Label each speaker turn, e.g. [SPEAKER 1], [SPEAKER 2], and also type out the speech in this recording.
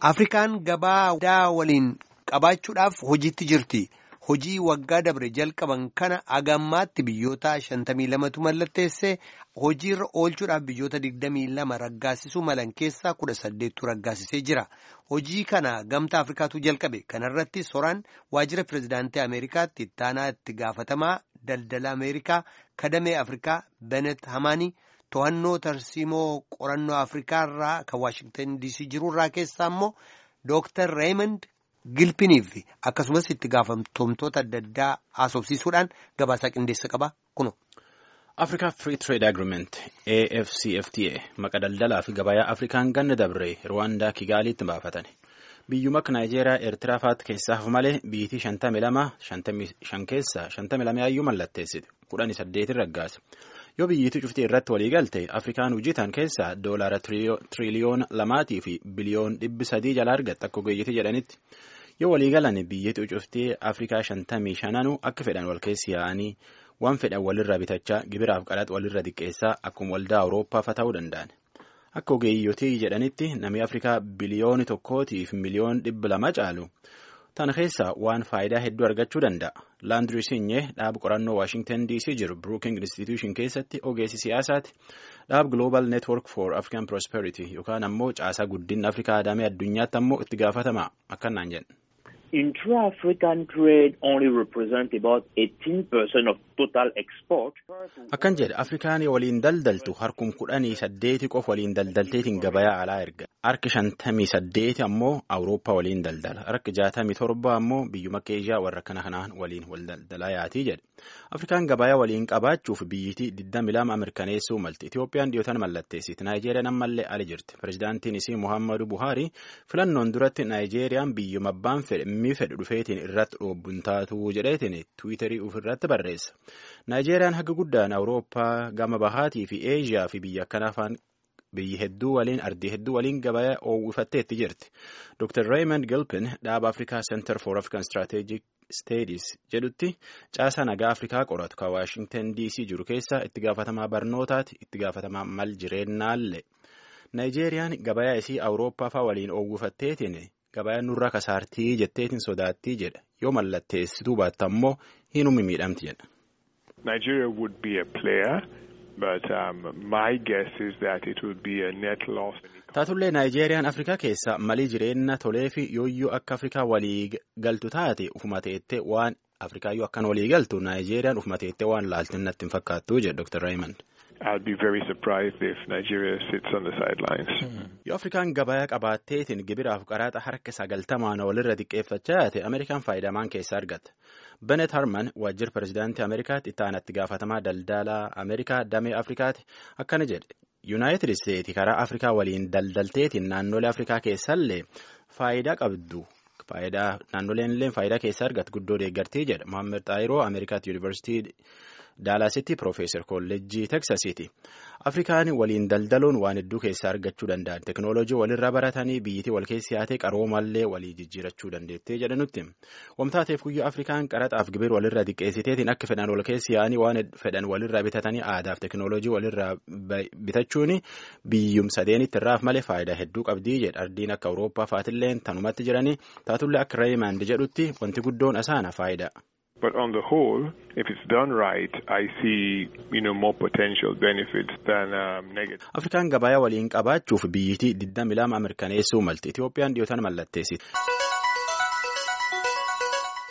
[SPEAKER 1] Afrikaan gabaa guddaa waliin qabaachuudhaaf hojiitti jirti. Hojii waggaa dabre jalqaban kana agammaatti biyyoota shantamii lamatu mallatteessee hojiirra oolchuudhaaf biyyoota digdamii lama raggaasisuu malan keessaa kudha saddeettu raggaasisee jira. Hojii kana gamtaa Afrikaatu jalqabe. Kanarratti soraan waajjira pirezidaantii Ameerikaatti ittaanaa itti gaafatamaa daldala Ameerikaa kadamee Afrikaa Benet Hamaanii to'annoo tarsiimoo qorannoo Afrikaa irraa kan Waashingtan DC jirurraa keessaa immoo Dooktar Raymond Gilpiniif akkasumas itti gaafatamtoota adda addaa haasofsiisuudhaan gabaasaa qindeessa qaba kuno.
[SPEAKER 2] Africa Free Trade Agreement AFCFTA maqa daldalaa fi gabayaa Afrikaan ganna dabre Rwaandaa Kigaaliitti baafatan. Biyyuma akka Naayijeeriyaa Eertiraa fa'aatti keessaaf malee biyyitii shantamii lama shan keessaa shantamii lama yaayyuu mallatteessite kudhanii saddeetin raggaase. Yoo biyyiitii cuftii irratti walii galte Afrikaan hojjetan keessaa doolaara tiriliyoona lamaatii fi biliyoon dhibbi sadii jala argatta akka ogeeyyitii jedhanitti. Yoo walii galan biyyiitii cuftii Afrikaa shantamii shananuu akka fedhan wal keessi yaa'anii waan fedhan walirraa bitachaa gibiraaf qaraxa walirra xiqqeessaa akkuma waldaa Awurooppaafa ta'uu danda'an. Akka ogeeyyotii jedhanitti namni Afrikaa biliyooni tokkootiif miliyoon dhibba lama caalu. Tana keessaa waan faayidaa hedduu argachuu danda'a. Laandirii Sinyee dhaaba qorannoo Waashingtan DC jiru Brookings Institution keessatti ogeessi siyaasaati. Dhaaba Global Network for African Prosperity yookaan ammoo caasaa guddinna Afrikaa adamee addunyaatti ammoo itti gaafatama akkanaan jedhan.
[SPEAKER 3] Intra-African trade only represent about 18% of total export.
[SPEAKER 2] Akkan jedhe Afrikaan waliin daldaltu harkum kudhanii saddeeti qof waliin daldalteetiin gabayaa alaa erga. Harki shantamii saddeeti ammoo Awurooppaa waliin daldala. Harki jaatamii torba ammoo biyyuma Eeshiyaa warra kana kanaan waliin wal daldalaa yaatii jedhe. Afrikaan gabayaa waliin qabaachuuf biyyitii 22 mirkaneessuu malti. Itoophiyaan dhiyootan mallatteessiti. Naayijeeriyaan ammallee ali jirti. Pireezidaantiin isii Muhammadu Buhaari filannoon duratti Naayijeeriyaan biyyuma abbaan fedhe mi fedhu dhufeetiin irratti dhoobbuun taatu jedheetiin tiwiitarii ofirratti barreessa. Naayijeeriyaan haga guddaan Awurooppaa gama bahaatii fi Eeshiyaa fi biyya akkanaa afaan biyyi hedduu waliin ardii hedduu waliin gabayaa oowwifatteetti jirti. Dr. Raymond Gilpin dhaaba Afrikaa Center for African Strategic Studies jedhutti caasaa nagaa Afrikaa qoratu kan Waashingtan DC jiru keessa itti gaafatamaa barnootaati itti gaafatamaa mal jireennaallee. Naayijeeriyaan gabayaa isii Awurooppaa fa'aa waliin oowwifatteetiin gabayaan nurraa kasaartii jetteetiin sodaattii jedha yoo mallatteessituu baatta ammoo hinummi miidhamti jedha.
[SPEAKER 4] Nigeria would be a player, but um, my guess is that it would be a net loss.
[SPEAKER 2] Taatullee Naayijeeriyaan Afrikaa keessa malii jireenya tolee fi yooyyuu akka Afrikaa walii galtu taate ufuma teettee waan Afrikaayyuu akkan walii galtu Naayijeeriyaan ufuma teettee waan laaltin natti hin fakkaattu jedha Dr. Raymond.
[SPEAKER 4] I'll be very surprised if Nigeria sits on the sidelines.
[SPEAKER 2] Yoo Afrikaan gabayaa qabaatteetiin gibiraaf qaraxa harka sagaltamaan walirra xiqqeeffachaa yaate Ameerikaan faayidamaan keessa argata. Benet Harman waajjira pirezidaantii Ameerikaatti itti aanatti gaafatamaa daldalaa Ameerikaa damee Afrikaati akkana jedhe. Yuunaayitid Isteetsi karaa Afrikaa waliin daldalteetiin naannolee Afrikaa keessallee faayidaa qabdu. Faayidaa naannoleen illee faayidaa keessa argatu guddoo deeggartii jedha. Mohaammed Xaayiroo Ameerikaatti Yuunivarsiitii Daalaasitti Piroofeesar Kolleejjii Teksasiiti. Afrikaan waliin daldaluun waan hedduu keessaa argachuu danda'an. Teknooloojii walirraa baratanii biyyitii wal keessi yaatee qaroomallee walii jijjiirachuu dandeettee jedhanutti. Wamtaateef guyyaa Afrikaan qaraxaaf gibir walirraa xiqqeessiteetiin akka fedhan wal keessi yaa'anii waan fedhan walirraa bitatanii aadaaf teknooloojii walirraa bitachuun biyyum sadeenitti irraaf malee faayidaa hedduu qabdii jedha. Ardiin akka Awurooppaa faatilleen tanumatti jiranii taatullee akka Reeyimand jedhutti wanti guddoon asaana faayidaa.
[SPEAKER 4] But on the whole, if it's done right, I see, you know, more potential benefits than um, negative.
[SPEAKER 2] Afrikaan gabayaa waliin qabaachuuf biyyitii 22 mirkaneessuu malti. Itoophiyaan dhiyootan mallatteessiti.